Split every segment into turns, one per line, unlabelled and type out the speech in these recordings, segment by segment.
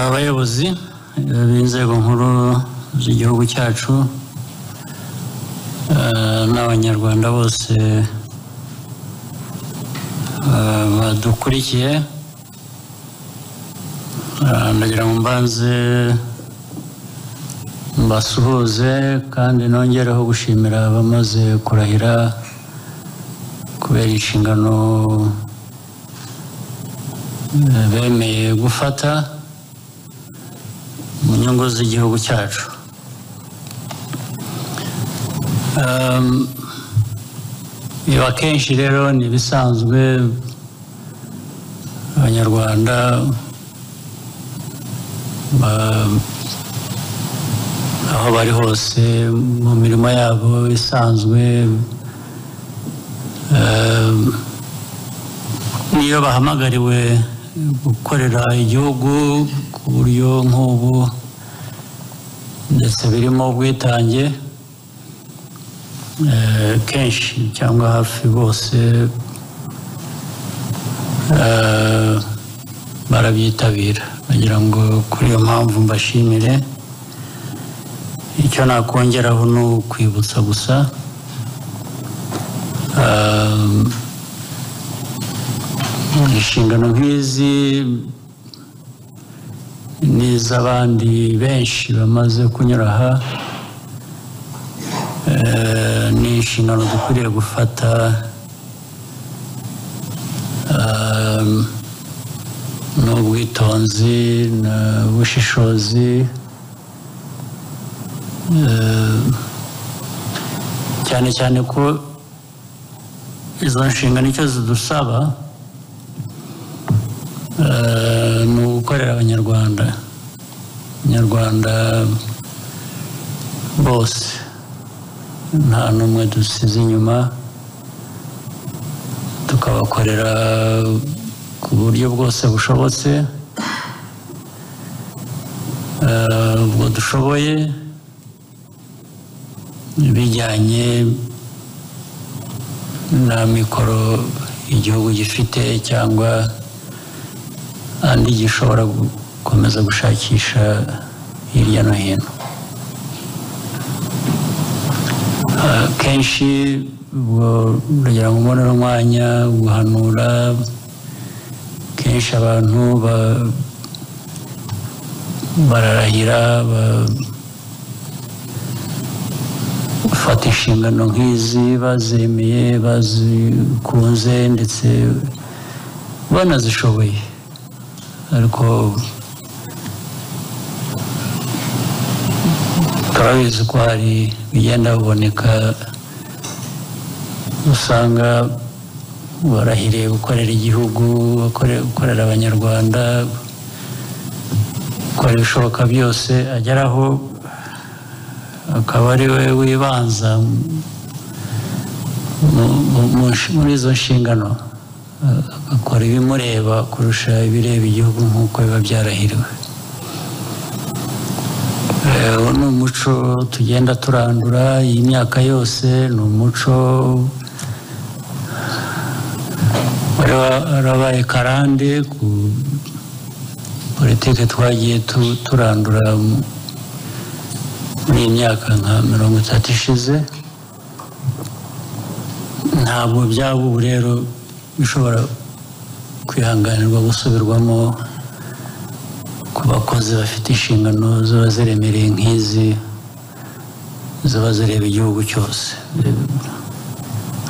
abayobozi b'inzego nkuru z'igihugu cyacu eh, n'abanyarwanda bose eh, badukurikiye eh, ndagira ngo mbanze mbasuhuze kandi nongereho gushimira abamaze kurahira kubera inshingano eh, bemeye gufata mu nyungu z'igihugu cyacu Ehm, ibi akenshi rero ni ibisanzwe abanyarwanda ba- aho bari hose mu mirimo yabo isanzwe ehm, niyo bahamagariwe gukorera igihugu ku buryo nk'ubu ndetse birimo ubwitange eh, kenshi cyangwa hafi bose eh, barabyitabira nagira ngo kuri iyo mpamvu mbashimire icyo nakongeraho ni ukwibutsa gusa ehm, inshingano nk'izi ni iz'abandi benshi bamaze kunyura aha Eh, ni inshingano dukwiriye gufata ehm, n'ubwitonzi n'ubushishozi eh, cyane cyane ko izo nshingano icyo zidusaba eh, ni ugukorera abanyarwanda abanyarwanda bose nta n'umwe dusize inyuma tukabakorera ku buryo bwose bushobotse eh, ubwo dushoboye bijyanye na mikoro igihugu gifite cyangwa andi gishobora gukomeza gushakisha hirya no hino Eh, kenshi ubwo uragira ngo ubone n'umwanya wo guhanura kenshi abantu ba- bararahira ba- bafata inshingano nk'izi bazemeye bazikunze ndetse banazishoboye ariko turabizi ko hari bigenda biboneka usanga barahiriye gukorera igihugu bakore- gukorera abanyarwanda gukora ibishoboka byose ageraho akaba ari we wibanza mu- mu- mu nsh- muri izo nshingano akora ibimureba kurusha ibireba igihugu nk'uko biba byarahiriwe Eh, uwo ni umuco tugenda turandura iyi myaka yose ni umuco wari wa- warabaye karande ku politiki twagiye tu- turandura mu- muri iyi myaka nka mirongo itatu ishize ntabwo byaba ubu rero bishobora kwihanganirwa gusubirwamo ku bakozi bafite inshingano ziba ziremereye nk'izi ziba zireba igihugu cyose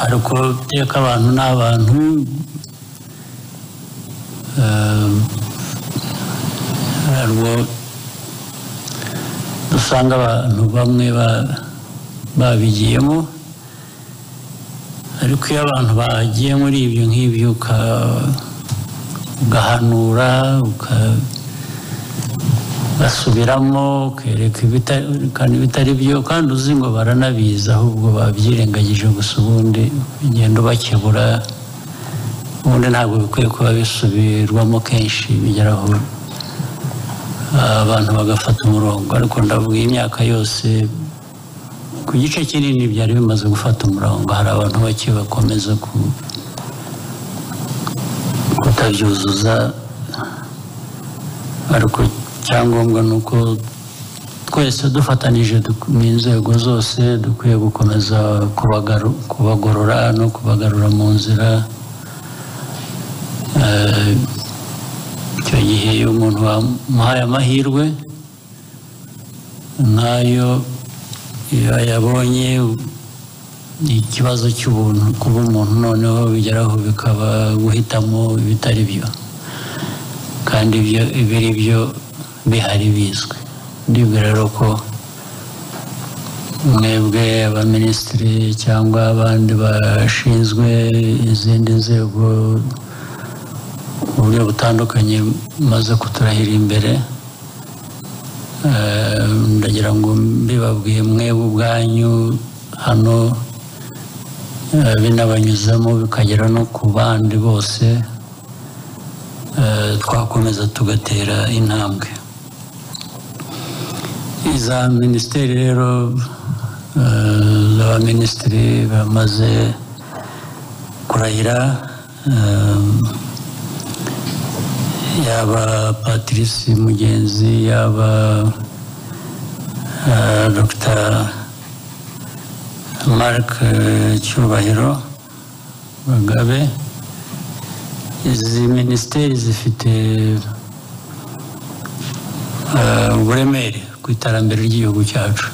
ariko iteka abantu ni abantu eh, ntabwo usanga abantu bamwe ba- babigiyemo ariko iyo abantu bagiye muri ibyo nk'ibyo uka- ugahanura uka- basubiramo ukereka ibita- ukana ibitari byo kandi uzi ngo baranabizi ahubwo babyirengagije gusa ubundi ugenda ubakebura ubundi ntabwo bikwiye kuba bisubirwamo kenshi bigeraho ah, abantu bagafata umurongo ariko ndavuga iyi myaka yose ku gice kinini byari bimaze gufata umurongo hari abantu bake bakomeza ku- kutabyuzuza ariko icyangombwa ni uko twese dufatanije duk- n'inzego zose dukwiye gukomeza kubagaru- kubagorora no kubagarura mu nzira Eh, icyo gihe iyo umuntu bamuhaye amahirwe nk'ayo iyo yabonye ikibazo cy'ubuntu kuba umuntu noneho bigeraho bikaba guhitamo ibitari byo kandi ibyo ibiri byo bihari bizwi ndibwira rero ko mwebwe abaminisitiri cyangwa abandi bashinzwe izindi nzego mu buryo butandukanye maze kuturahira imbere Eh, ndagira ngo mbibabwiye mwebwe ubwanyu hano eh, binabanyuzamo bikagera no ku bandi bose eh, twakomeza tugatera intambwe iza minisiteri rero eh, z'abaminisitiri bamaze kurahira eh, yaba patrice mugenzi yaba eh, dr marc eh, cyubahiro bagabe izi minisiteri zifite eh, uburemere ku iterambere ry'igihugu cyacu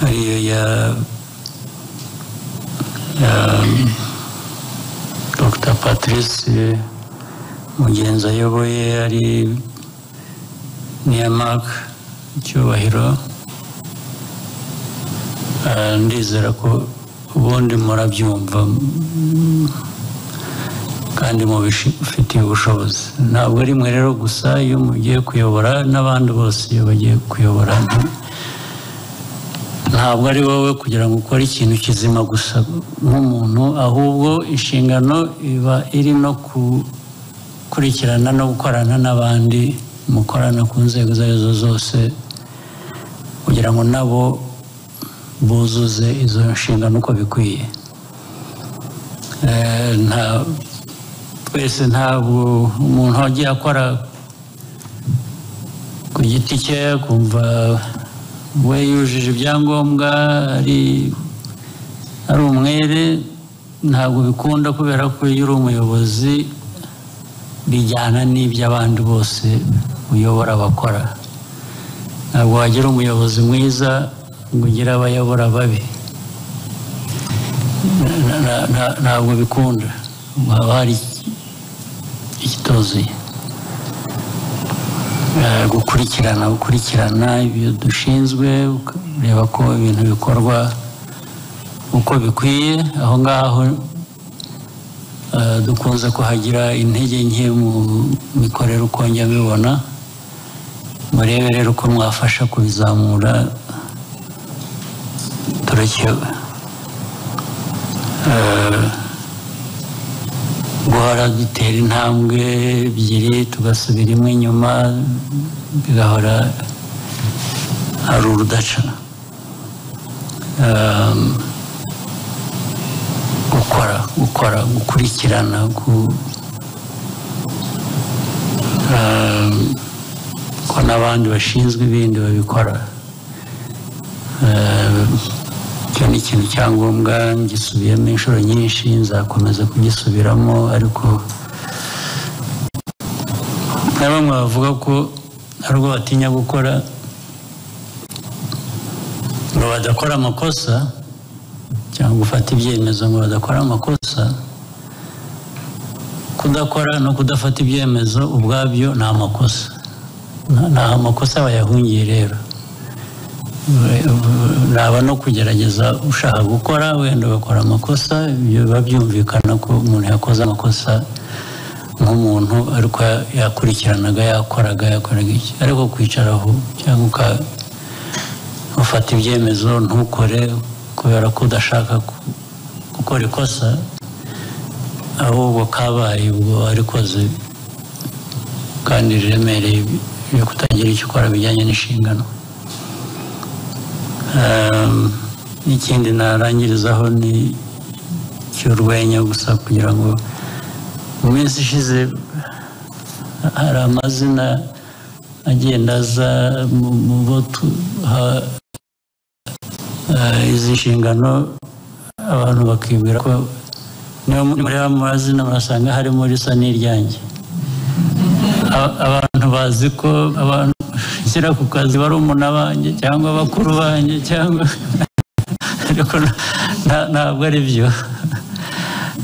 ariyo ya ya- Dr Patrice mugenzi ayoboye ari niya Mark Cyubahiro Eh, ndizera ko ubundi murabyumva mm, kandi mubifitiye ubushobozi ntabwo ari mwe rero gusa iyo mugiye kuyobora n'abandi bose iyo bagiye kuyobora ntabwo ari wowe kugira ngo ukore ikintu kizima gusa nk'umuntu ahubwo inshingano iba iri no gukurikirana no gukorana n'abandi mukorana ku nzego izo ari zo zose kugira ngo nabo buzuze izo nshingano uko bikwiye Eh, nta- twese ntabwo umuntu wagiye akora ku giti cye kumva we yujuje ibyangombwa ari ari umwere ntabwo bikunda kubera ko iyo uri umuyobozi bijyana n'iby'abandi bose uyobora abakora ntabwo wagira umuyobozi mwiza ngo ugire abayobora babi Na- na- na- ntabwo bikunda haba hari ikituzuye Eh, gukurikirana gukurikirana ibyo dushinzwe ukareba ko ibintu bikorwa uko bikwiye aho ngaho eh, dukunze kuhagira intege nke mu mikorere uko njya mbibona murebe rero uko mwafasha kubizamura turakewe Eh, guhora dutera intambwe ebyiri tugasubira imwe inyuma bigahora ari urudaca Um, gukora gukora gukurikirana gu- um, ko n'abandi bashinzwe ibindi babikora Eh, icyo ni ikintu cyangombwa ngisubiyemo inshuro nyinshi nzakomeza kugisubiramo ariko na bamwe bavuga ko hari ubwo batinya gukora ngo badakora amakosa cyangwa gufata ibyemezo ngo badakora amakosa kudakora no kudafata ibyemezo ubwabyo ni amakosa Nta- nta amakosa bayahungiye rero naba no kugerageza ushaka gukora wenda ugakora amakosa ibyo biba byumvikana ko umuntu yakoze amakosa nk'umuntu ariko ya- yakurikiranaga yakoraga yakoraga iki ariko kwicara aho cyangwa uka- ufata ibyemezo ntukore kubera ko udashaka ku- gukora ikosa ahubwo kabaye ubwo warikoze kandi riremereye byo kutagira icyo ukora bijyanye n'inshingano Um, ikindi narangirizaho ni cy'urwenya gusa kugira ngo mu minsi ishize hari amazina agenda aza mu- mu bo tuha eh, izi nshingano abantu bakibwira ko niyo mureba mu mazina murasanga harimo risa n'iryanjye A- abantu bazi ko abantu nshyira ku kazi barumuna banjye cyangwa bakuru banjye cyangwa ariko na- na- ntabwo ari byo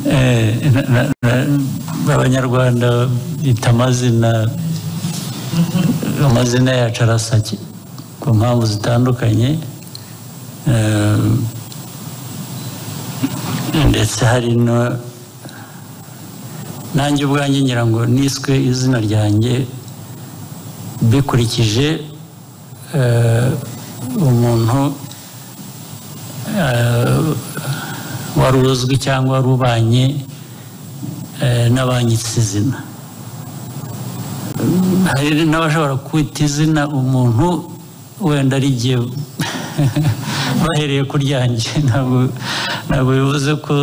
Eh, na- na- na- abanyarwanda bita amazina amazina yacu arasa ki- ku mpamvu zitandukanye Eh, ndetse hari no nanjye ubwanjye ngira ngo niswe izina ryanjye bikurikije eh, umuntu eh, wari uzwi cyangwa wari ubanye eh, n'abanyitse izina hari n'abashobora kwita izina umuntu wenda ari jye bahereye ku ryanjye ntabwo ntabwo bivuze ko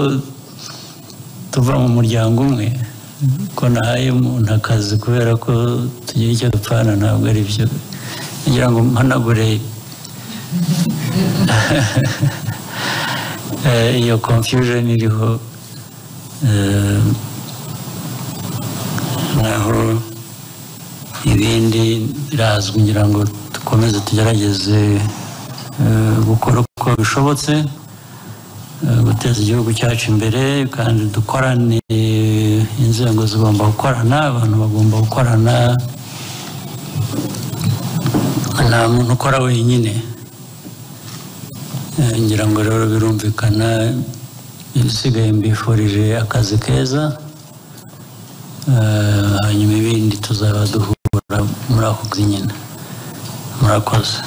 tuva mu muryango umwe ko nahaye umuntu akazi kubera ko tugira icyo dupfana ntabwo ari byo ngira ngo mpanagure eh, iyo confusion iriho eh, naho ibindi birazwi ngira ngo dukomeze tugerageze eh, gukora uko bishobotse eh, guteza igihugu cyacu imbere kandi dukorane inzego zigomba gukorana abantu bagomba gukorana nta muntu ukora wenyine Eh, ngira ngo rero birumvikana ibisigaye mbifurije akazi keza Eh, hanyuma ibindi tuzaba duhura muri ako kazi nyine murakoze